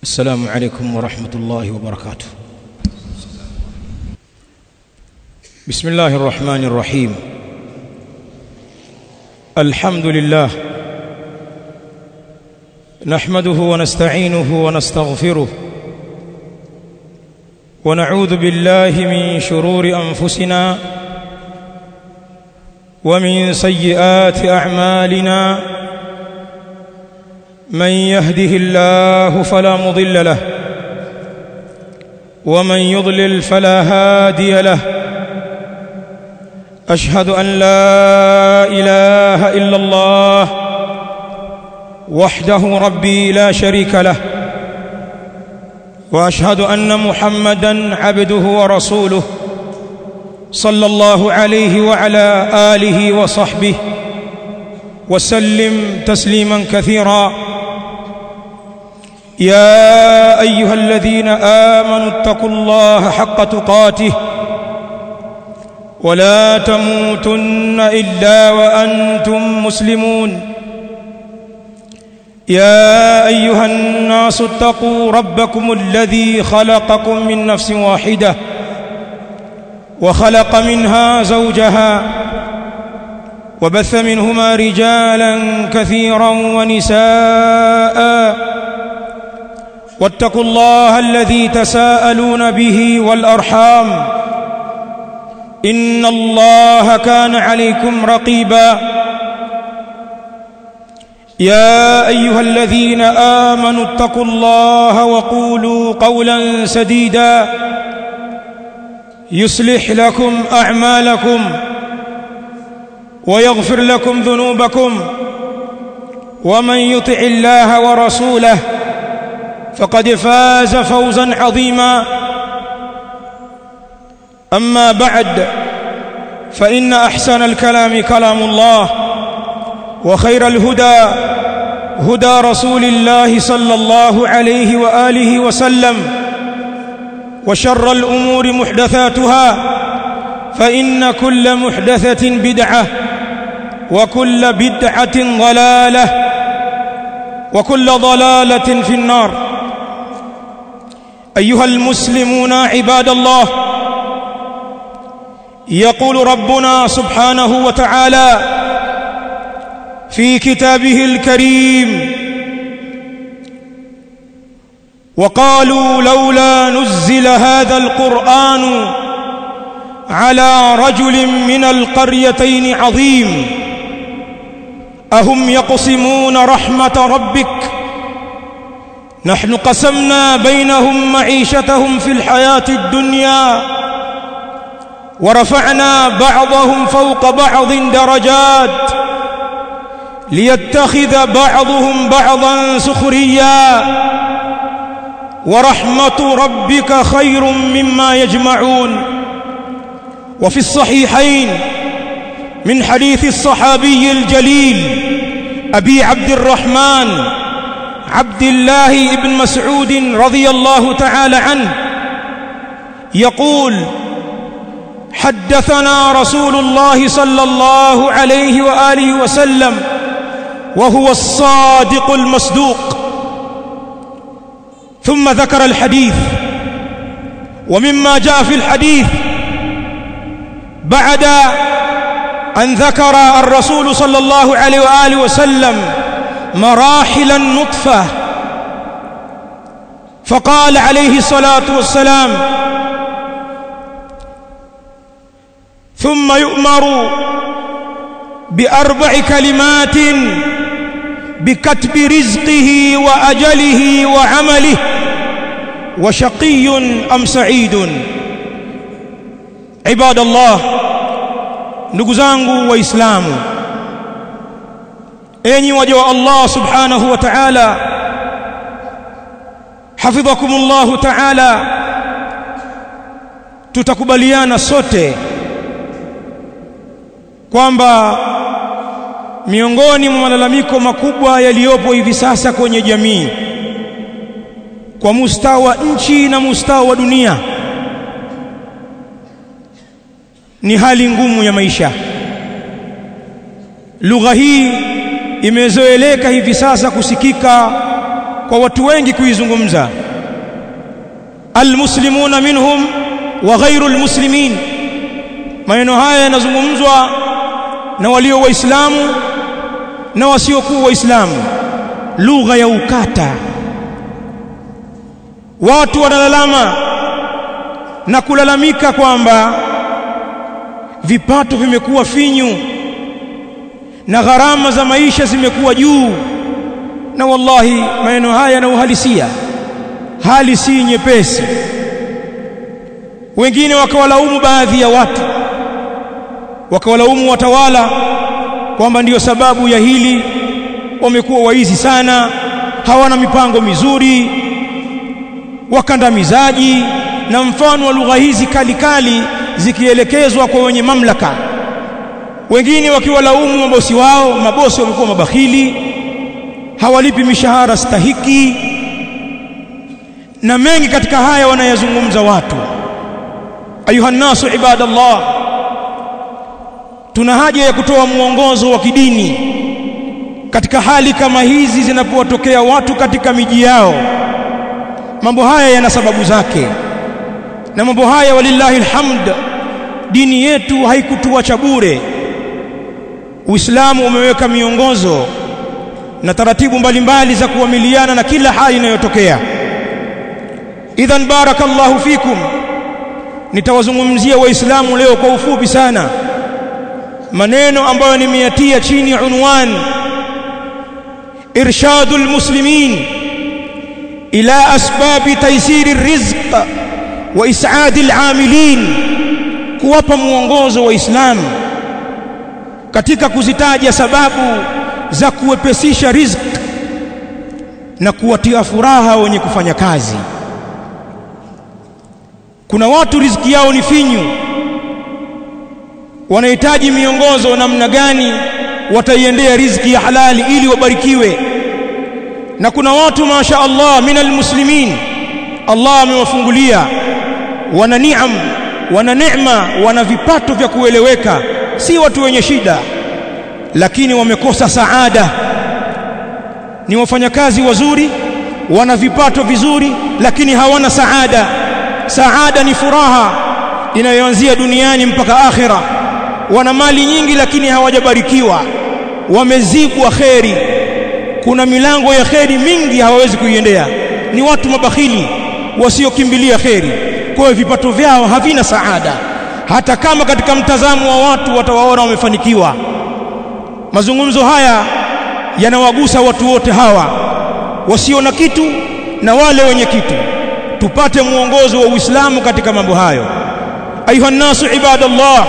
السلام عليكم ورحمة الله وبركاته بسم الله الرحمن الرحيم الحمد لله نحمده ونستعينه ونستغفره ونعوذ بالله من شرور أنفسنا ومن سيئات أعمالنا من يهده الله فلا مضل له ومن يضلل فلا هادي له أشهد أن لا إله إلا الله وحده ربي لا شريك له وأشهد أن محمدا عبده ورسوله صلى الله عليه وعلى آله وصحبه وسلم تسليما كثيرا يا أيها الذين آمنوا اتقوا الله حق تقاته ولا تموتن إلا وأنتم مسلمون يا أيها الناس اتقوا ربكم الذي خلقكم من نفس واحدة وخلق منها زوجها وبث منهما رجالا كثيرا ونساء واتقوا الله الذي تساءلون به والأرحام إن الله كان عليكم رقيبا يا أيها الذين آمنوا اتقوا الله وقولوا قولا سديدا يصلح لكم أعمالكم ويغفر لكم ذنوبكم ومن يطع الله ورسوله فقد فاز فوزا عظيما أما بعد فإن أحسن الكلام كلام الله وخير الهدى هدى رسول الله صلى الله عليه وآله وسلم وشر الأمور محدثاتها فإن كل محدثة بدعة وكل بدعة ضلالة وكل ضلالة في النار أيها المسلمون عباد الله يقول ربنا سبحانه وتعالى في كتابه الكريم وقالوا لولا نزل هذا القرآن على رجل من القريتين عظيم أهم يقسمون رحمة ربك نحن قسمنا بينهم معيشتهم في الحياة الدنيا ورفعنا بعضهم فوق بعض درجات ليتخذ بعضهم بعضا سخريا ورحمة ربك خير مما يجمعون وفي الصحيحين من حديث الصحابي الجليل أبي عبد الرحمن عبد الله بن مسعود رضي الله تعالى عنه يقول حدثنا رسول الله صلى الله عليه وآله وسلم وهو الصادق المصدوق ثم ذكر الحديث ومما جاء في الحديث بعد أن ذكر الرسول صلى الله عليه وآله وسلم مراحل النطفة فقال عليه الصلاة والسلام ثم يؤمر بأربع كلمات بكتب رزقه وأجله وعمله وشقي أم سعيد عباد الله ndugu zangu waislamu enyi waja wa Allah subhanahu wa ta'ala hafidhakumullah ta'ala tutakubaliana sote kwamba miongoni mwa malalamiko makubwa yaliyopo hivi sasa kwenye jamii kwa mustawa wa nchi na mustawa wa dunia ni hali ngumu ya maisha lugha hii imezoeleka hivi sasa kusikika kwa watu wengi kuizungumza almuslimuna minhum wa ghairu almuslimin maneno haya yanazungumzwa na walio waislamu na wasiokuwa waislamu lugha ya ukata watu wanalalama na kulalamika kwamba vipato vimekuwa finyu na gharama za maisha zimekuwa juu na wallahi maneno haya yana uhalisia hali si nyepesi wengine wakawalaumu baadhi ya watu wakawalaumu watawala kwamba ndiyo sababu ya hili wamekuwa waizi sana hawana mipango mizuri wakandamizaji na mfano wa lugha hizi kali kali zikielekezwa kwa wenye mamlaka wengine wakiwalaumu mabosi wao mabosi wamekuwa mabakhili hawalipi mishahara stahiki na mengi katika haya wanayazungumza watu ayuha nasu ibadallah tuna haja ya kutoa mwongozo wa kidini katika hali kama hizi zinapowatokea watu katika miji yao mambo haya yana sababu zake na mambo haya walillahi alhamd dini yetu haikutuacha bure Uislamu umeweka miongozo na taratibu mbalimbali za kuamiliana na kila hali inayotokea idhan barakallahu fikum nitawazungumzia waislamu leo kwa ufupi sana maneno ambayo nimeyatia chini unwan irshadul muslimin ila asbabi taysiri rizq wa is'adi al'amilin kuwapa muongozo waislamu katika kuzitaja sababu za kuwepesisha riziki na kuwatia furaha wenye kufanya kazi kuna watu riziki yao ni finyu wanahitaji miongozo namna gani wataiendea riziki ya halali ili wabarikiwe na kuna watu masha Allah minal muslimin Allah amewafungulia wana niam wana neema wana vipato vya kueleweka si watu wenye shida lakini wamekosa saada ni wafanyakazi wazuri wana vipato vizuri lakini hawana saada saada ni furaha inayoanzia duniani mpaka akhira wana mali nyingi lakini hawajabarikiwa wamezibwa kheri kuna milango ya kheri mingi hawawezi kuiendea ni watu mabakhili wasiokimbilia kheri kwa hiyo vipato vyao havina saada hata kama katika mtazamo wa watu watawaona wamefanikiwa mazungumzo haya yanawagusa watu wote hawa wasio na kitu na wale wenye kitu tupate muongozo wa Uislamu katika mambo hayo ayuha nasu ibadallah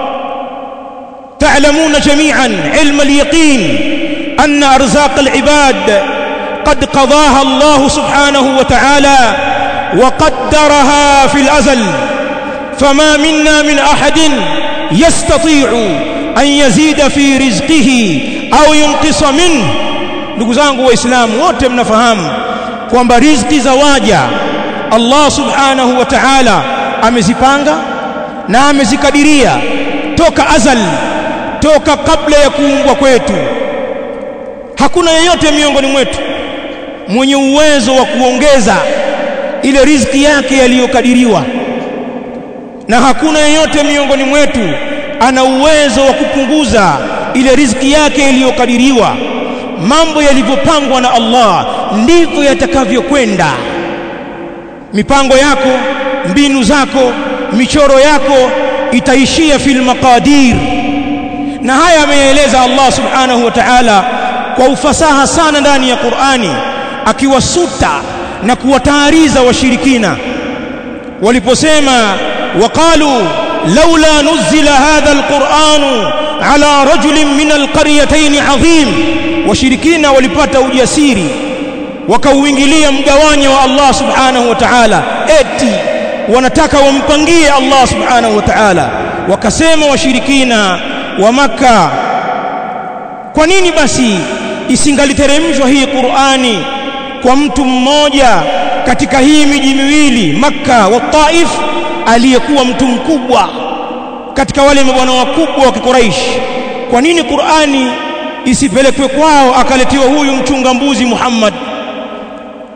تعلمون جميعا علم اليقين أن أرزاق العباد قد قضاها الله سبحانه وتعالى وقدرها في الأزل فما منا من أحد يستطيع أن يزيد في رزقه أو ينقص منه ndugu zangu waislamu wote mnafahamu kwamba riziki za waja Allah subhanahu wa ta'ala amezipanga na amezikadiria toka azal toka kabla ya kuumbwa kwetu hakuna yeyote miongoni mwetu mwenye uwezo wa kuongeza ile riziki yake yaliyokadiriwa na hakuna yeyote miongoni mwetu ana uwezo wa kupunguza ile riziki yake iliyokadiriwa mambo yalivyopangwa na Allah ndivyo yatakavyokwenda mipango yako mbinu zako michoro yako itaishia fil maqadir na haya ameeleza Allah subhanahu wa ta'ala kwa ufasaha sana ndani ya Qur'ani akiwasuta na kuwatahariza washirikina waliposema waqalu laula nuzila hadha alquran ala rajulin min alqaryatayn azim washirikina walipata ujasiri wakauingilia mgawanyo wa Allah subhanahu wa ta'ala eti wanataka wampangie Allah subhanahu wa ta'ala wakasema washirikina wa maka kwa nini basi isingaliteremshwa hii Qur'ani kwa mtu mmoja katika hii miji miwili Makka wa Taif aliyekuwa mtu mkubwa katika wale mabwana wakubwa wa Quraysh kwa nini Qur'ani isipelekwe kwao akaletiwa huyu mchunga mbuzi Muhammad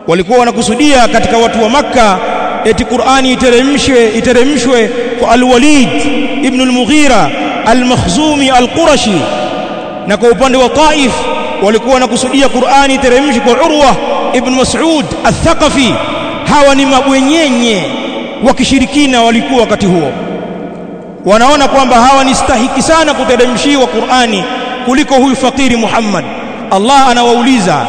walikuwa wanakusudia katika watu wa makka eti qurani iteremshwe iteremshwe kwa alwalid ibn al-mughira al-makhzumi al-qurashi na kwa upande wa taif walikuwa wanakusudia qurani iteremshwe kwa urwa ibn mas'ud al-thaqafi hawa ni mabwenyenye wa kishirikina walikuwa wakati huo wanaona kwamba hawa ni stahiki sana kuteremshiwa Qur'ani kuliko huyu fakiri Muhammad Allah anawauliza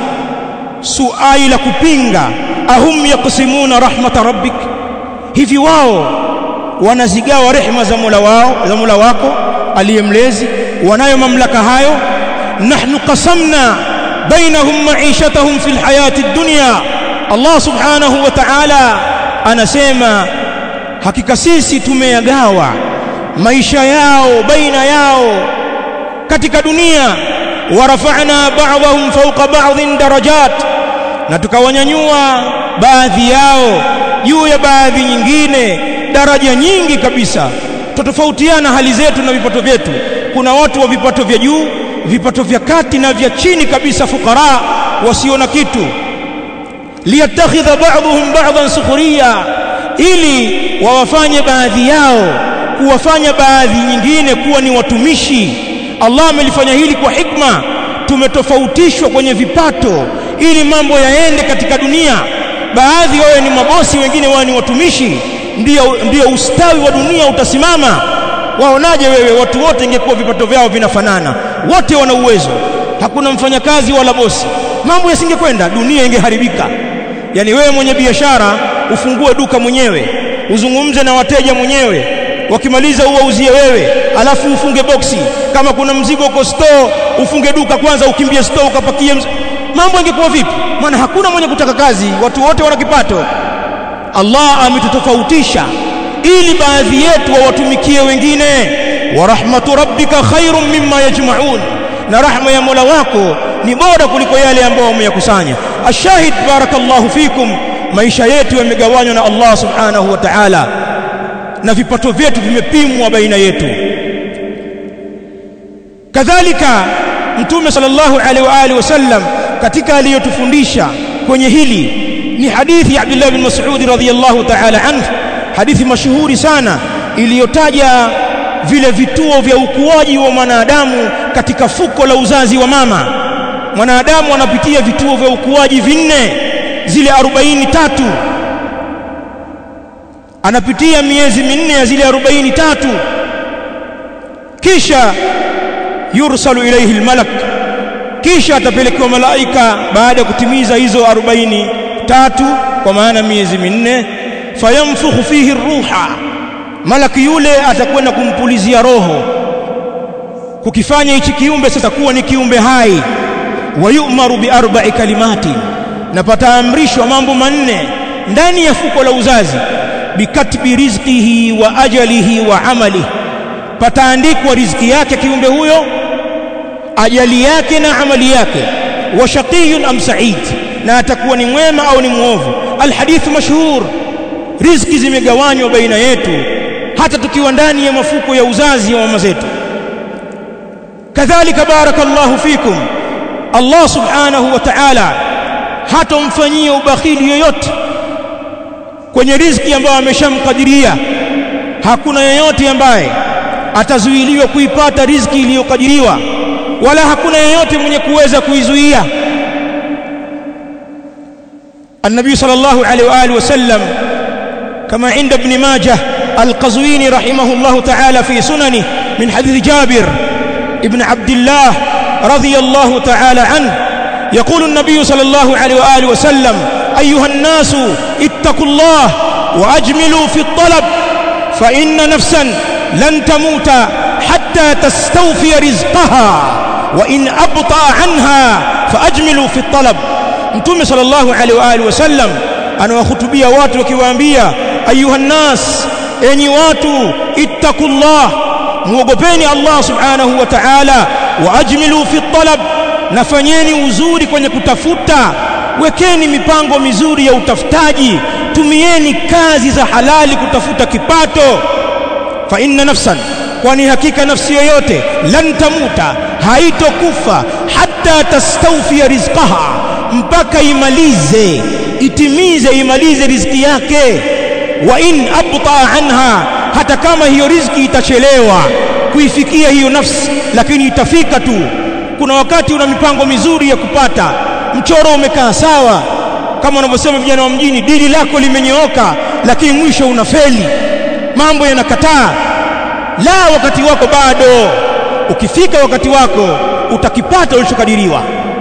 suali la kupinga ahum yaqsimuna rahmata rabbik hivi wao wanazigawa rehema za Mola wao za Mola wako aliyemlezi wanayo mamlaka hayo nahnu qasamna bainahum ma'ishatahum fil hayati dunya Allah subhanahu wa ta'ala anasema hakika sisi tumeyagawa maisha yao baina yao katika dunia warafa'na ba'dahum fawqa ba'dhin darajat na tukawanyanyua baadhi yao juu ya baadhi nyingine daraja nyingi kabisa totofautiana hali zetu na vipato vyetu kuna watu wa vipato vya juu vipato vya kati na vya chini kabisa fukara wasio na kitu liyattakhidha ba'dhum ba'dhan sukhriya ili wawafanye baadhi yao kuwafanya baadhi nyingine kuwa ni watumishi Allah amelifanya hili kwa hikma tumetofautishwa kwenye vipato ili mambo yaende katika dunia baadhi wawe ni mabosi wengine wawe ni watumishi ndio ndio ustawi wa dunia utasimama waonaje wewe watu wote ingekuwa vipato vyao vinafanana wote wana uwezo hakuna mfanyakazi wala bosi mambo yasingekwenda dunia ingeharibika yani wewe mwenye biashara ufungue duka mwenyewe uzungumze na wateja mwenyewe wakimaliza uwauzie wewe alafu ufunge boksi kama kuna mzigo uko store ufunge duka kwanza ukimbie store ukapakie mz... mambo yangekuwa vipi maana hakuna mwenye kutaka kazi watu wote wana kipato Allah ametutofautisha ili baadhi yetu wawatumikie wengine wa rahmatu rabbika khairum mimma yajma'un na rahma ya Mola wako ni bora kuliko yale ambayo wameyakusanya ashahid barakallahu fikum maisha yetu yamegawanywa na Allah subhanahu wa ta'ala na vipato vyetu vimepimwa baina yetu kadhalika mtume sallallahu alaihi wa alihi wasallam katika aliyotufundisha kwenye hili ni hadithi ya Abdullah bin Mas'ud radhiyallahu ta'ala anhu hadithi mashuhuri sana iliyotaja vile vituo vya ukuaji wa mwanadamu katika fuko la uzazi wa mama mwanadamu anapitia vituo vya ukuaji vinne zile 43 anapitia miezi minne ya zile 43 kisha yursalu ilayhi almalak kisha atapelekewa malaika baada ya kutimiza hizo 43 kwa maana miezi minne fayamfukhu fihi ruha malaki yule atakwenda kumpulizia roho kukifanya hichi kiumbe sasa kuwa ni kiumbe hai wayumaru bi arba'i kalimati na pataamrishwa mambo manne ndani ya fuko la uzazi bikatbi rizqihi wa ajalihi wa amalihi pataandikwa riziki yake kiumbe huyo ajali yake na amali yake wa shaqiyun am sa'id na atakuwa ni mwema au ni muovu alhadith mashhur riziki zimegawanywa baina yetu hata tukiwa ndani ya mafuko ya uzazi wa mama zetu kadhalika barakallahu fikum Allah subhanahu wa ta'ala hatomfanyia ubakhili yoyote kwenye riziki ambayo ameshamkadiria hakuna yeyote ambaye atazuiliwa kuipata riziki iliyokadiriwa wala hakuna yeyote mwenye kuweza kuizuia النبي صلى الله عليه واله وسلم كما عند ابن ماجه القزويني رحمه الله تعالى في سننه من حديث جابر ابن عبد الله رضي الله تعالى عنه يقول النبي صلى الله عليه واله وسلم ايها الناس اتقوا الله واجملوا في الطلب فان نفسا لن تموت حتى تستوفي رزقها وان ابطا عنها فاجملوا في الطلب mtume sallallahu alaihi wa alihi wasallam anawahutubia watu akiwaambia ayuha nas enyi watu ittaqullah muogopeni Allah subhanahu wa ta'ala wa ajmilu fi talab nafanyeni uzuri kwenye kutafuta wekeni mipango mizuri ya utafutaji tumieni kazi za halali kutafuta kipato fa inna nafsan kwani hakika nafsi yoyote lan tamuta haitokufa hatta tastawfi rizqaha mpaka imalize itimize imalize riziki yake wa in abta anha hata kama hiyo riziki itachelewa kuifikia hiyo nafsi lakini itafika tu kuna wakati una mipango mizuri ya kupata mchoro umekaa sawa kama wanavyosema vijana wa mjini dili lako limenyooka lakini mwisho unafeli mambo yanakataa la wakati wako bado ukifika wakati wako utakipata ulichokadiriwa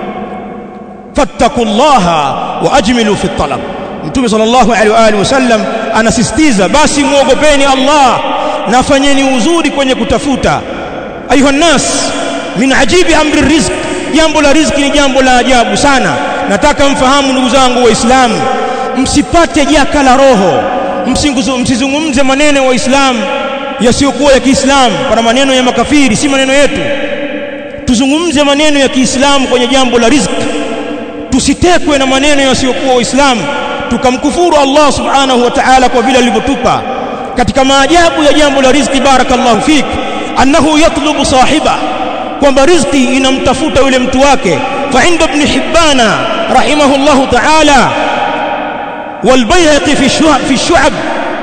fattaqullaha wa ajmilu fi talab mtume sallallahu alaihi wa alihi wasallam anasisitiza basi muogopeni Allah na fanyeni uzuri kwenye kutafuta ayuha nas min ajibi amri rizq jambo la riziki ni jambo la ajabu sana nataka mfahamu ndugu zangu waislamu msipate jaka la roho msizungumze maneno ya waislamu yasiyokuwa ya Kiislamu pana maneno ya makafiri si maneno yetu tuzungumze maneno ya Kiislamu kwenye jambo la riziki tusitekwe na maneno yasiyokuwa waislamu tukamkufuru Allah subhanahu wa ta'ala kwa vile alivyotupa katika maajabu ya jambo la riziki barakallahu fik annahu yatlubu sahiba kwamba riziki inamtafuta yule mtu wake fa inda ibn hibbana rahimahullahu ta'ala والبيهقي في الشعب في الشعب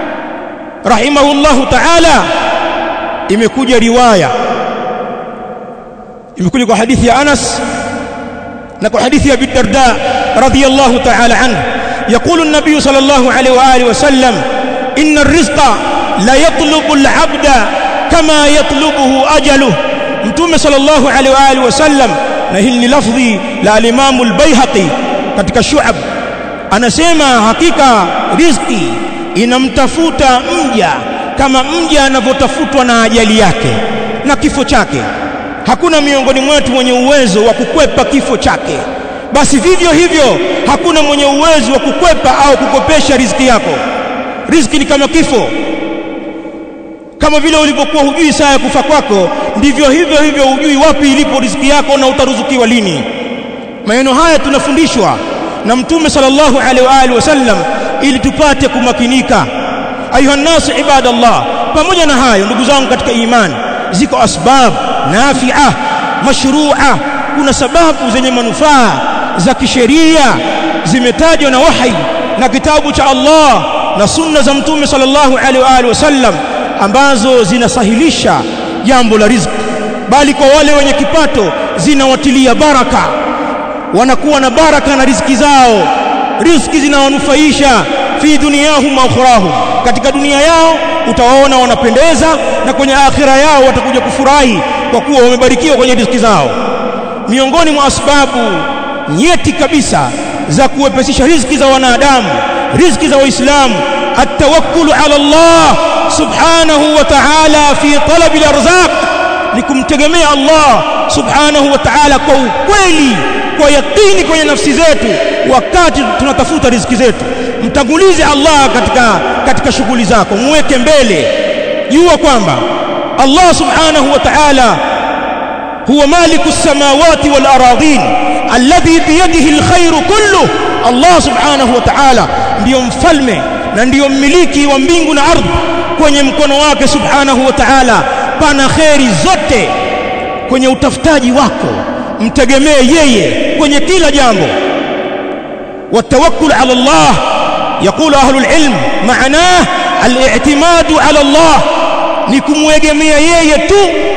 رحمه الله تعالى imekuja riwaya imekuja kwa hadithi ya Anas na kwa hadithi ya Abi Darda radhiyallahu ta'ala anhu يقول النبي صلى الله عليه واله وسلم ان الرزق لا يطلب العبد كما يطلبه اجله متوم صلى الله عليه واله وسلم na hili ni lafdhi la al-Imam al-Baihaqi katika Shu'ab anasema hakika riziki inamtafuta mja kama mja anavyotafutwa na ajali yake na kifo chake hakuna miongoni mwetu mwenye uwezo wa kukwepa kifo chake basi vivyo hivyo hakuna mwenye uwezo wa kukwepa au kukopesha riziki yako riziki ni kama kifo kama vile ulivyokuwa hujui saa ya kufa kwako ndivyo hivyo hivyo hujui wapi ilipo riziki yako na utaruzukiwa lini maneno haya tunafundishwa na mtume sallallahu alaihi wa alihi wasallam ili tupate kumakinika ayuha nasu ibadallah pamoja na hayo ndugu zangu katika imani ziko asbab nafi'a mashru'a kuna sababu zenye manufaa za kisheria zimetajwa na wahi na kitabu cha Allah na sunna za mtume sallallahu alaihi wa alihi wasallam ambazo zinasahilisha jambo la riziki bali kwa wale wenye kipato zinawatilia baraka wanakuwa na baraka na riziki zao riziki zinawanufaisha fi dunyahum wa ukhrahum katika dunia yao utawaona wanapendeza na kwenye akhira yao watakuja kufurahi kwa kuwa wamebarikiwa kwenye riziki zao miongoni mwa sababu nyeti kabisa za kuwepesisha riziki za wanadamu riziki za waislamu atawakkulu ala Allah subhanahu wa ta'ala fi talab al-arzaq ni kumtegemea Allah subhanahu wa ta'ala kwa ukweli kwa yakini kwenye nafsi zetu wakati tunatafuta riziki zetu mtangulize Allah katika katika shughuli zako muweke mbele jua kwamba Allah subhanahu wa ta'ala huwa maliku samawati wal aradhin alladhi biyadihi alkhairu kullu Allah subhanahu wa ta'ala ndiyo mfalme na ndiyo mmiliki wa mbingu na ardhi kwenye mkono wake subhanahu wa ta'ala pana kheri zote kwenye utafutaji wako mtegemee yeye kwenye kila jambo والتوكل على الله يقول أهل العلم معناه الاعتماد على الله نكمwegemea yeye tu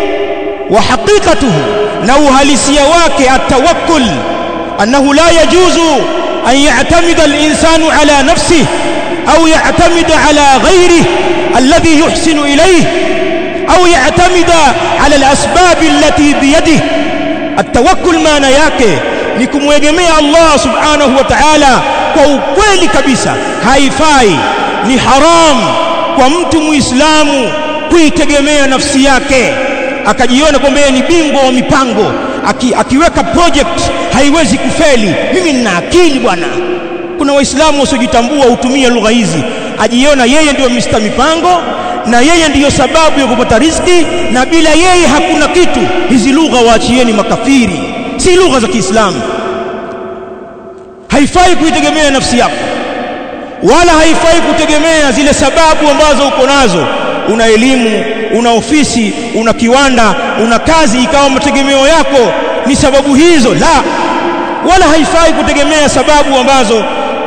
وحقيقته لو هلسيا wake التوكل أنه لا يجوز أن يعتمد الإنسان على نفسه أو يعتمد على غيره الذي يحسن إليه أو يعتمد على الأسباب التي بيده التوكل maana yake ni kumwegemea Allah subhanahu wa ta'ala kwa ukweli kabisa haifai ni haram kwa mtu muislamu kuitegemea nafsi yake akajiona kwamba yeye ni bingwa wa mipango Aki, akiweka project haiwezi kufeli mimi nina akili bwana kuna waislamu wasiojitambua hutumia lugha hizi ajiona yeye ndio Mr mipango na yeye ndiyo sababu ya kupata riziki na bila yeye hakuna kitu hizi lugha waachieni makafiri si lugha za Kiislamu haifai kuitegemea nafsi yako wala haifai kutegemea zile sababu ambazo uko nazo una elimu una ofisi una kiwanda una kazi ikawa mategemeo yako ni sababu hizo la wala haifai kutegemea sababu ambazo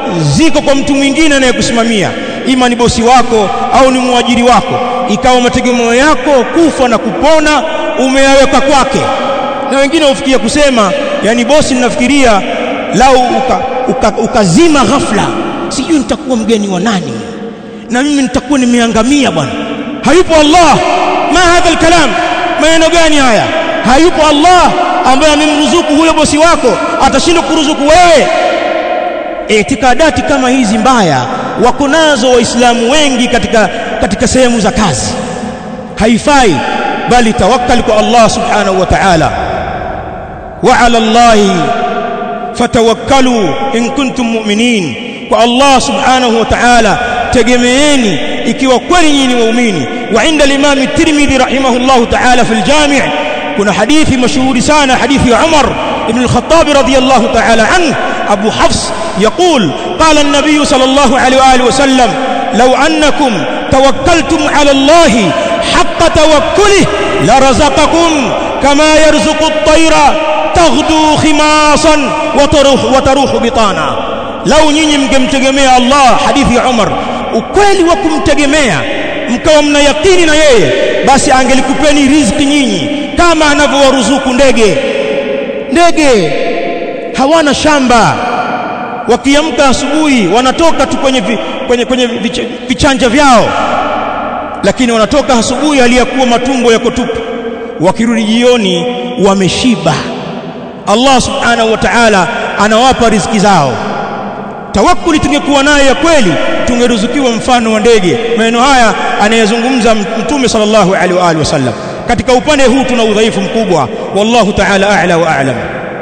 ziko kwa mtu mwingine anayekusimamia ima ni bosi wako au ni mwajiri wako ikawa mategemeo yako kufa na kupona umeyaweka kwake na wengine hufikia kusema yani bosi ninafikiria lau ukazima uka, uka ghafla sijui nitakuwa mgeni wa nani na mimi nitakuwa nimeangamia bwana hayupo Allah ma hadha alkalam maneno gani haya hayupo Allah ambaye amemruzuku huyo bosi wako atashindwa kuruzuku wewe itikadati kama hizi mbaya wako nazo waislamu wengi katika katika sehemu za kazi haifai bali tawakkal kwa Allah subhanahu wa ta'ala wa ala Allah fatawakkalu in kuntum mu'minin kwa Allah subhanahu wa ta'ala tegemeeni ikiwa kweli nyinyi ni waumini wa inda al-imam at-Tirmidhi rahimahullah ta'ala fi al-jami' kuna hadithi mashuhuri sana hadithi ya Umar ibn al-Khattab radiyallahu ta'ala anhu Abu Hafs يقول قال النبي صلى الله عليه وآله وسلم لو أنكم توكلتم على الله حق توكله لرزقكم كما يرزق الطير تغدو خماصا وتروح, وتروح بطانا لو nyinyi mngemtegemea Allah hadithi ya Umar ukweli wa kumtegemea mkawa mna yakini na yeye basi angelikupeni riziki nyinyi kama anavyowaruzuku ndege ndege hawana shamba wakiamka asubuhi wanatoka tu kwenye, vi, kwenye, kwenye vich, vichanja vyao lakini wanatoka asubuhi aliyakuwa matumbo yako tupu wakirudi jioni wameshiba Allah subhanahu wa ta'ala anawapa riziki zao tawakkuli tungekuwa nayo ya kweli tungeruzukiwa mfano wa ndege maneno haya anayezungumza mtume sallallahu alaihi wa alihi wasallam katika upande huu tuna udhaifu mkubwa wallahu ta'ala a'la wa a'lam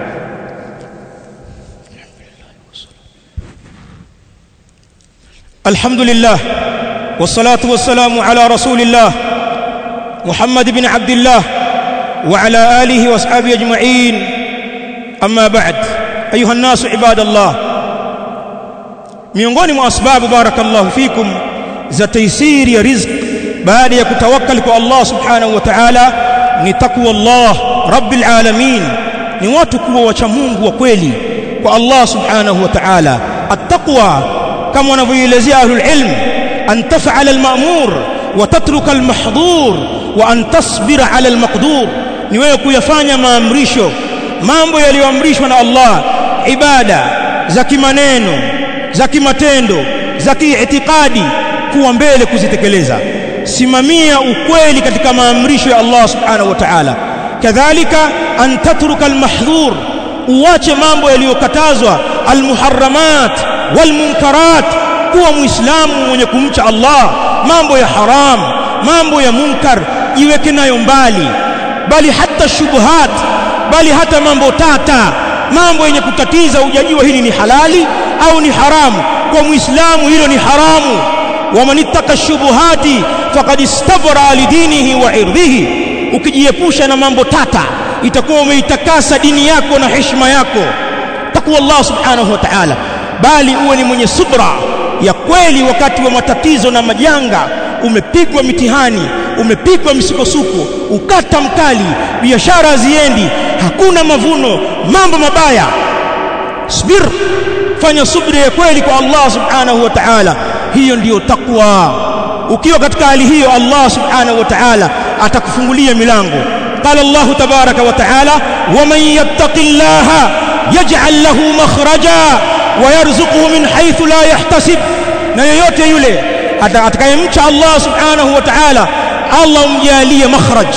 الحمد لله والصلاة والسلام على رسول الله محمد بن عبد الله وعلى آله وأصحابه أجمعين أما بعد أيها الناس عباد الله miongoni mwa asbabu barakallahu fikum za taisiri ya rizq baada ya kutawakkal kwa Allah subhanahu wa ta'ala ni takwa Allah rabbil alamin ni watu kuwa wacha Mungu wa kweli kwa Allah subhanahu wa ta'ala at-taqwa kama wanavyoelezea ahlul ilm an taf'ala al-ma'mur wa tatruka al-mahdhur wa an tasbira 'ala al-maqdur ni wewe kuyafanya maamrisho mambo yaliyoamrishwa na Allah ibada za kimaneno za kimatendo za kiitikadi kuwa mbele kuzitekeleza simamia ukweli katika maamrisho ya Allah subhanahu wa ta'ala kadhalika an tatruka al-mahdhur uache mambo yaliyokatazwa al-muharramat walmunkarat kuwa muislamu mwenye kumcha Allah mambo ya haram mambo ya munkar jiweke nayo mbali bali hata shubuhat bali hata mambo tata mambo yenye kutatiza hujajua hili ni halali au ni haramu kwa muislamu hilo ni haramu waman ittaka shubuhati faqad istabra lidinihi wa irdhihi ukijiepusha na mambo tata itakuwa umeitakasa dini yako na heshima yako takwa Allah subhanahu wa ta'ala bali uwe ni mwenye subra ya kweli wakati wa matatizo na majanga umepigwa mitihani umepigwa misukosuko ukata mkali biashara haziendi hakuna mavuno mambo mabaya subir fanya subra ya kweli kwa Allah subhanahu wa ta'ala hiyo ndiyo takwa ukiwa katika hali hiyo Allah subhanahu wa ta'ala atakufungulia milango قال الله تبارك وتعالى ومن يتق الله يجعل له مخرجا ويرزقه من حيث لا يحتسب na yoyote yule atakayemcha Allah subhanahu wa ta'ala Allah umjalie makhraj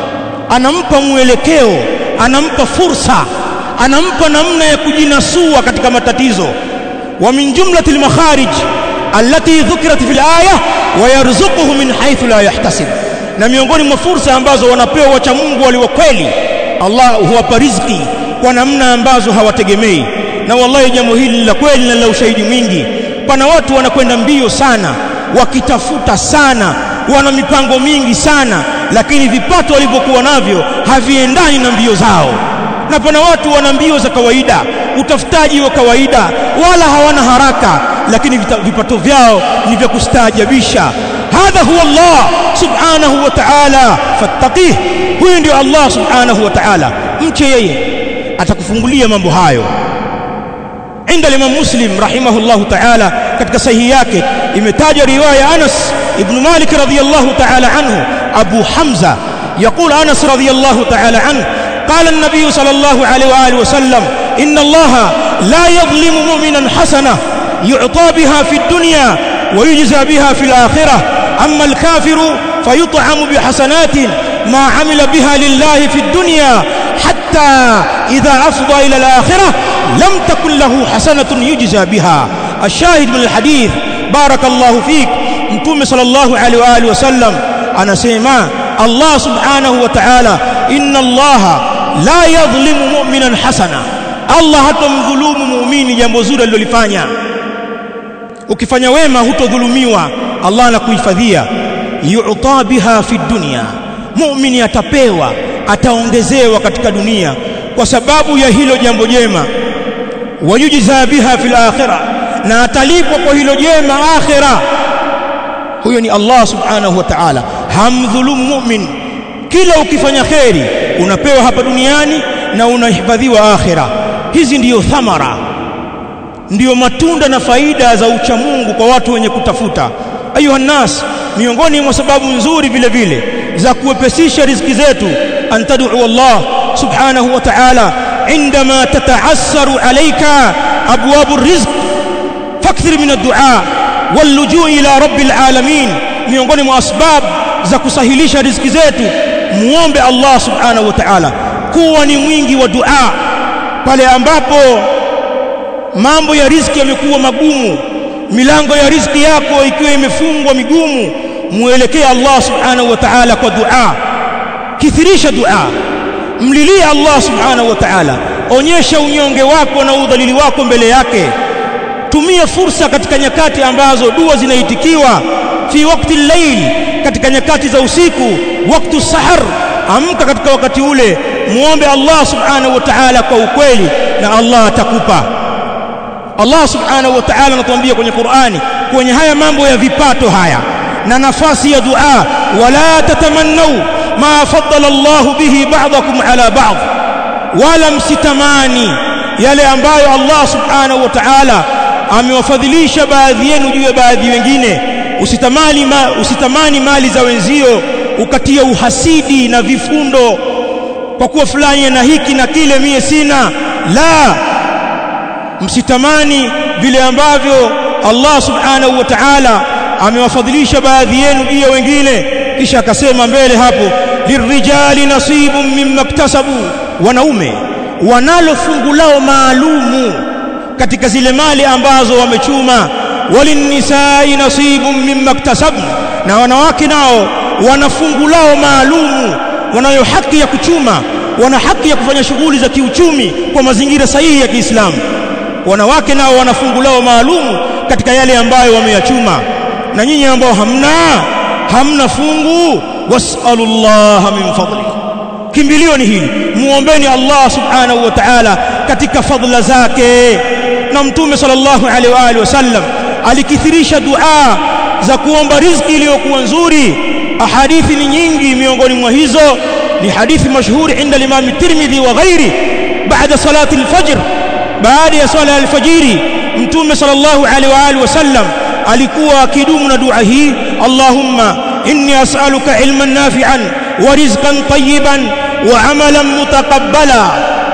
anampa mwelekeo anampa fursa anampa namna ya kujinasua katika matatizo wa min jumlati al-makharij allati dhukirat fil aya wa yarzuquhu min haythu la yahtasib na miongoni mwa fursa ambazo wanapewa wacha Mungu walio kweli Allah huwapa riziki kwa namna ambazo hawategemei na wallahi jambo hili la kweli na la ushahidi mwingi pana watu wanakwenda mbio sana wakitafuta sana wana mipango mingi sana lakini vipato walivyokuwa navyo haviendani na mbio zao na pana watu wana mbio za kawaida utafutaji wa kawaida wala hawana haraka lakini vipato vyao ni vya kustaajabisha hadha huwa Allah subhanahu wa ta'ala fattaqih huyu ndio Allah subhanahu wa ta'ala mche yeye atakufungulia mambo hayo inda Imam Muslim rahimahullahu ta'ala katika sahihi yake imetaja riwaya Anas ibn Malik radhiyallahu ta'ala anhu Abu Hamza يقول أنس رضي الله تعالى عنه قال النبي صلى الله عليه وآله وسلم إن الله لا يظلم مؤمنا حسنة يعطى بها في الدنيا ويجزى بها في الآخرة أما الكافر فيطعم بحسنات ما عمل بها لله في الدنيا حتى إذا أفضى إلى الآخرة لم تكن له حسنة يجزى بها الشاهد من الحديث بارك الله فيك متوم صلى الله عليه وآله وسلم أنا سيما الله سبحانه وتعالى إن الله لا يظلم مؤمنا حسنا Allah hatomdhulumu muumini jambo zuri alilolifanya ukifanya wema hutodhulumiwa Allah anakuhifadhia yu'ta biha fi dunya muumini atapewa ataongezewa katika dunia kwa sababu ya hilo jambo jema wayujza biha fil akhirah na atalipwa kwa hilo jema akhirah huyo ni Allah subhanahu wa ta'ala hamdhulumu mu'min kila ukifanya kheri unapewa hapa duniani na unahifadhiwa akhira hizi ndiyo thamara ndiyo matunda na faida za uchamungu kwa watu wenye kutafuta ayuha nas miongoni mwa sababu nzuri vile vile za kuwepesisha riziki zetu an tad'u Allah subhanahu wa ta'ala عندما تتعسر عليك أبواب الرزق فاكثر من الدعاء واللجوء إلى رب العالمين miongoni mwa asbab za kusahilisha riziki zetu muombe Allah subhanahu wa ta'ala kuwa ni mwingi wa dua pale ambapo mambo ya riziki yamekuwa magumu milango ya riziki yako ikiwa imefungwa migumu muelekee Allah subhanahu wa ta'ala kwa dua kithirisha dua mlilie Allah subhanahu wa ta'ala onyesha unyonge wako na udhalili wako mbele yake tumia fursa katika nyakati ambazo dua zinaitikiwa fi wakati layl katika nyakati za usiku wakati sahar amka katika wakati ule muombe Allah subhanahu wa ta'ala kwa ukweli na Allah atakupa Allah subhanahu wa ta'ala anatuambia kwenye Qur'ani kwenye haya mambo ya vipato haya na nafasi ya dua wala tatamannau ma faddala Allah bihi ba'dakum ala ba'd wala msitamani yale ambayo Allah subhanahu wa ta'ala amewafadhilisha baadhi yenu juu ya baadhi wengine usitamani ma, usitamani mali za wenzio ukatia uhasidi na vifundo kwa kuwa fulani na hiki na kile mie sina la msitamani vile ambavyo Allah subhanahu wa ta'ala amewafadhilisha baadhi yenu juu ya wengine kisha akasema mbele hapo lirijali nasibun mimma iktasabu wanaume wanalo fungu lao maalumu katika zile mali ambazo wamechuma walinisai nasibun mimma iktasabna na wanawake nao wana fungu lao maalumu wanayo haki ya kuchuma wana haki ya kufanya shughuli za kiuchumi kwa mazingira sahihi ya Kiislamu wanawake nao wana fungu lao maalumu katika yale ambayo wameyachuma na nyinyi ambao hamna hamna fungu wasallallahu min fadli kimbilio ni hili muombeni Allah subhanahu wa ta'ala katika fadla zake na mtume sallallahu alaihi wa alihi wasallam alikithirisha dua za kuomba riziki iliyokuwa nzuri ahadithi ni nyingi miongoni mwa hizo ni hadithi mashuhuri inda Imam Tirmidhi wa ghairi baada salati al-fajr baada ya swala al-fajiri mtume sallallahu alaihi wa alihi wasallam alikuwa akidumu na dua hii Allahumma inni as'aluka ilman nafi'an wa rizqan tayyiban wa amalan mutaqabbala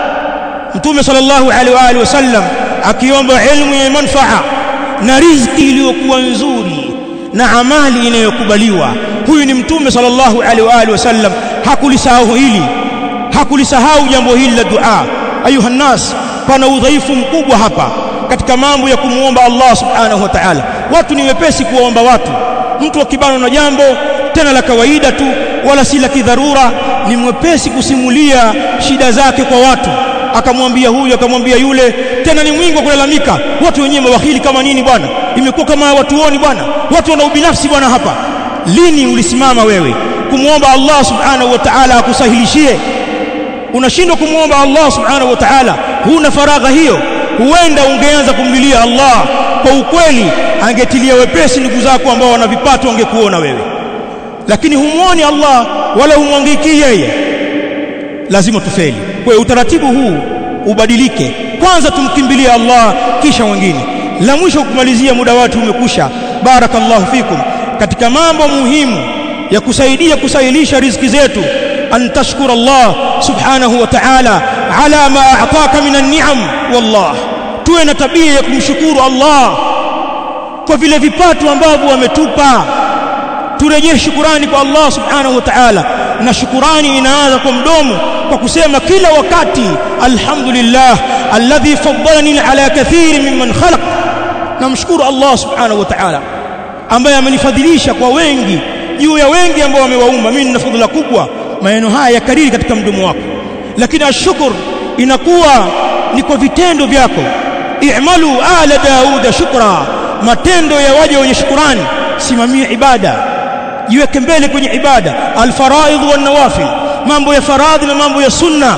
mtume sallallahu alaihi wa alihi wasallam akiomba ilmu yenye manfaa na riziki iliyokuwa nzuri na amali inayokubaliwa huyu ni mtume sallallahu alaihi wa alihi wasallam hakulisahau hili hakulisahau jambo hili la dua ayuha nas pana udhaifu mkubwa hapa katika mambo ya kumuomba Allah subhanahu wa ta'ala watu ni wepesi kuwaomba watu mtu akibana na jambo tena la kawaida tu wala si la kidharura ni mwepesi kusimulia shida zake kwa watu akamwambia huyu akamwambia yule tena ni mwingi wa kulalamika watu wenyewe mawakili kama nini bwana imekuwa kama watuoni bwana watu wana ubinafsi bwana hapa lini ulisimama wewe kumwomba Allah subhanahu wa ta'ala akusahilishie unashindwa kumwomba Allah subhanahu wa ta'ala huna faragha hiyo huenda ungeanza kumlilia Allah kwa ukweli angetilia wepesi ndugu zako ambao wana vipato wangekuona wewe lakini humuoni Allah wala humwangikii yeye lazima tufeli kwa utaratibu huu ubadilike kwanza tumkimbilie Allah kisha wengine la mwisho kumalizia muda watu umekusha barakallahu fikum katika mambo muhimu ya kusaidia kusahilisha riziki zetu an tashkura Allah subhanahu wa ta'ala ala ma a'taka min an-ni'am wallah tuwe na tabia ya kumshukuru Allah kwa vile vipato ambavyo ametupa turejee shukurani kwa Allah subhanahu wa ta'ala na shukurani inaanza kwa mdomo kwa kusema kila wakati alhamdulillah alladhi faddalani ala kathiri mimman khalaq namshukuru Allah subhanahu wa ta'ala ambaye amenifadhilisha kwa wengi juu ya wengi ambao wamewaumba mimi nina fadhila kubwa maneno haya yakariri katika mdomo wako lakini ashkur inakuwa ni kwa vitendo vyako i'malu ala dauda shukra matendo ya waja wenye shukurani simamia ibada jiweke mbele kwenye ibada alfaraidh wan nawafil mambo ya faradhi na mambo ya sunna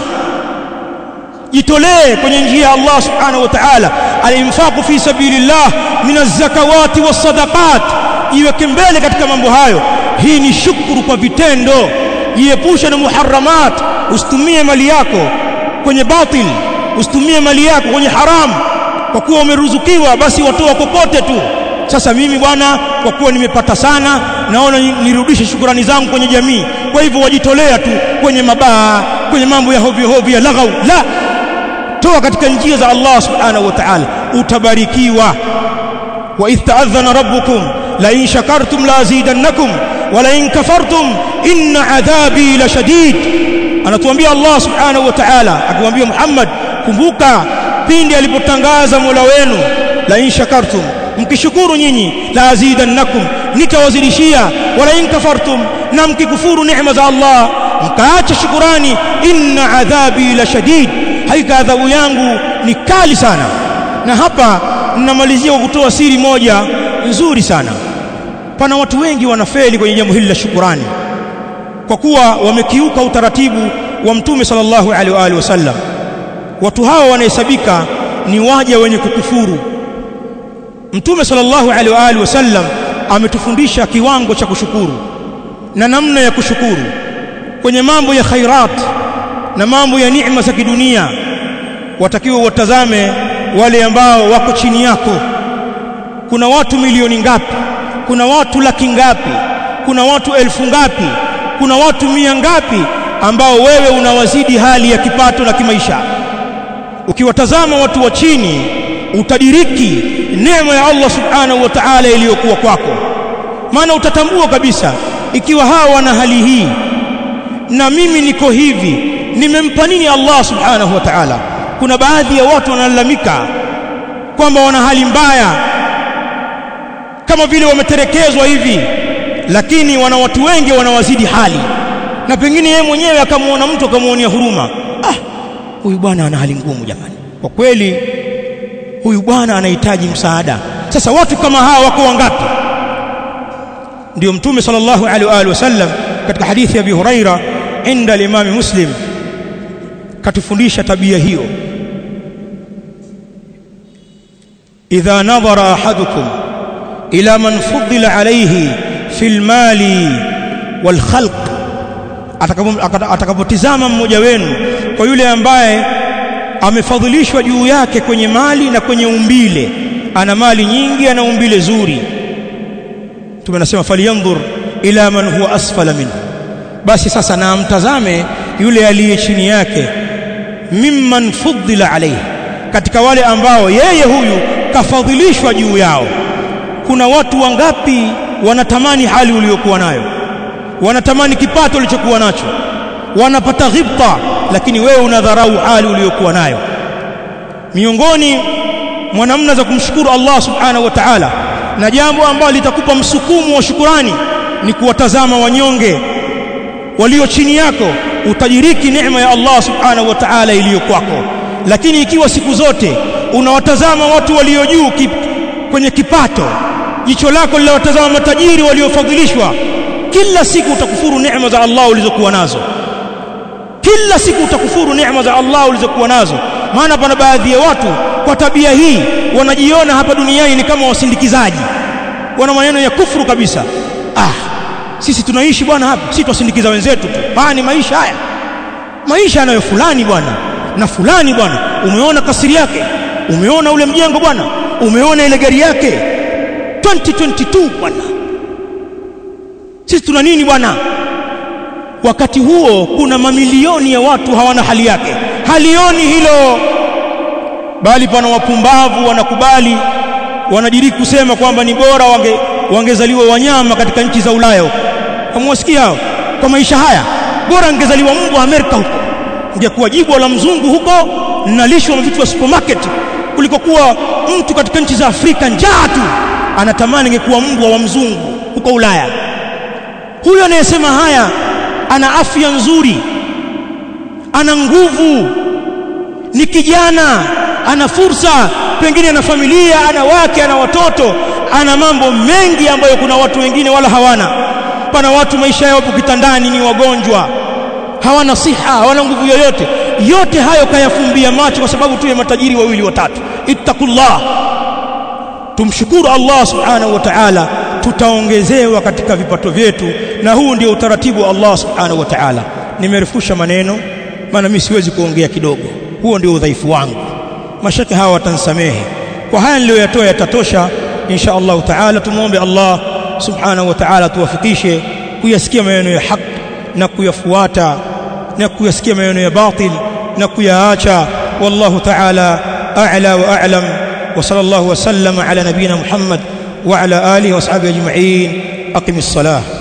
jitolee kwenye njia ya Allah subhanahu wa ta'ala alinfaqu fi sabilillah min az-zakawati was-sadaqat jiweke mbele katika mambo hayo hii ni shukuru kwa vitendo jiepushe na muharramat usitumie mali yako kwenye batil usitumie mali yako kwenye haram kwa kuwa umeruzukiwa basi watoa kokote tu sasa mimi bwana kwa kuwa nimepata sana naona nirudishe shukurani zangu kwenye jamii kwa hivyo wajitolea tu kwenye mabaa kwenye mambo ya hovyo hovyo ya laghau la toa katika njia za Allah subhanahu wa ta'ala utabarikiwa wa idh ta'adhana rabbukum la in shakartum la azidannakum wa la in kafartum inna adhabi la shadid anatuambia Allah subhanahu wa ta'ala akimwambia Muhammad kumbuka pindi alipotangaza Mola wenu la in shakartum mkishukuru nyinyi la azidannakum nitawazidishia wala in kafartum na mkikufuru neema za Allah mkaacha shukurani inna adhabi la shadid hakika adhabu yangu ni kali sana na hapa ninamalizia kwa kutoa siri moja nzuri sana pana watu wengi wanafeli kwenye jambo hili la shukurani kwa kuwa wamekiuka utaratibu wa mtume sallallahu alaihi wa alihi wasallam watu hawa wanahesabika ni waja wenye kukufuru mtume sallallahu alaihi wa alihi wasallam ametufundisha kiwango cha kushukuru na namna ya kushukuru kwenye mambo ya khairat na mambo ya neema za kidunia watakiwa watazame wale ambao wako chini yako kuna watu milioni ngapi kuna watu laki ngapi kuna watu elfu ngapi kuna watu mia ngapi ambao wewe unawazidi hali ya kipato na kimaisha ukiwatazama watu wa chini utadiriki neema ya Allah subhanahu wa ta'ala iliyokuwa kwako maana utatambua kabisa ikiwa hawa wana hali hii na mimi niko hivi nimempa nini Allah subhanahu wa ta'ala kuna baadhi ya watu wanalalamika kwamba wana hali mbaya kama vile wameterekezwa hivi lakini wana watu wengi wanawazidi hali na pengine yeye mwenyewe akamwona mtu akamwonea huruma ah huyu bwana ana hali ngumu jamani kwa kweli huyu bwana anahitaji msaada sasa watu kama hawa wako wangapi ndio mtume sallallahu alaihi wa alihi wasallam katika hadithi ya Abi Huraira inda al-Imam Muslim katufundisha tabia hiyo idha nadhara ahadukum ila man fuddila alayhi fil mali wal khalq atakapotizama mmoja wenu kwa yule ambaye amefadhilishwa juu yake kwenye mali na kwenye umbile ana mali nyingi ana umbile zuri tumenasema falyanzur ila man huwa asfala minhu basi sasa na amtazame yule aliye chini yake mimman fuddila alayhi katika wale ambao yeye huyu kafadhilishwa juu yao kuna watu wangapi wanatamani hali uliyokuwa nayo wanatamani kipato ulichokuwa nacho wanapata ghibta lakini wewe unadharau hali uliyokuwa nayo miongoni mwa namna za kumshukuru Allah subhanahu wa ta'ala na jambo ambalo litakupa msukumo wa shukurani ni kuwatazama wanyonge walio chini yako utajiriki neema ya Allah subhanahu wa ta'ala iliyo kwako lakini ikiwa siku zote unawatazama watu walio juu kip, kwenye kipato jicho lako linawatazama matajiri waliofadhilishwa kila siku utakufuru neema za Allah ulizokuwa nazo kila siku utakufuru neema za Allah ulizokuwa nazo maana pana baadhi ya watu kwa tabia hii wanajiona hapa duniani ni kama wasindikizaji wana maneno ya kufuru kabisa ah sisi tunaishi bwana hapa sisi twasindikiza wenzetu tu haya ni maisha haya maisha yanayo fulani bwana na fulani bwana umeona kasiri yake umeona ule mjengo bwana umeona ile gari yake 2022 bwana sisi tuna nini bwana wakati huo kuna mamilioni ya watu hawana hali yake halioni hilo bali pana wapumbavu wanakubali wanadiriki kusema kwamba ni bora wange wangezaliwa wanyama katika nchi za Ulaya huko hamwasikia hao kwa maisha haya bora angezaliwa mbwa Amerika huko ingekuwa jibwa la mzungu huko nalishwa vitu vya supermarket kuliko kuwa mtu katika nchi za Afrika njaa tu anatamani ingekuwa mbwa wa mzungu huko Ulaya huyo anayesema haya ana afya nzuri ana nguvu ni kijana ana fursa pengine ana familia ana wake ana watoto ana mambo mengi ambayo kuna watu wengine wala hawana pana watu maisha yao kitandani ni wagonjwa hawana siha hawana nguvu yoyote yote hayo kayafumbia macho kwa sababu tuwe matajiri wawili watatu ittaqullah tumshukuru Allah subhanahu wa ta'ala tutaongezewa katika vipato vyetu na huu ndio utaratibu wa Allah subhanahu wa ta'ala nimerefusha maneno maana mimi siwezi kuongea kidogo huo ndio udhaifu wangu mashaka hawa watansamehe kwa haya niliyoyatoa yatatosha insha Allah ta'ala tumuombe Allah subhanahu wa ta'ala tuwafikishe kuyasikia maneno ya haki na kuyafuata na kuyasikia maneno ya batil na kuyaacha wallahu ta'ala a'la wa a'lam wa sallallahu wa sallama ala nabina Muhammad wa ala alihi wa ashabihi ajma'in aqimis salah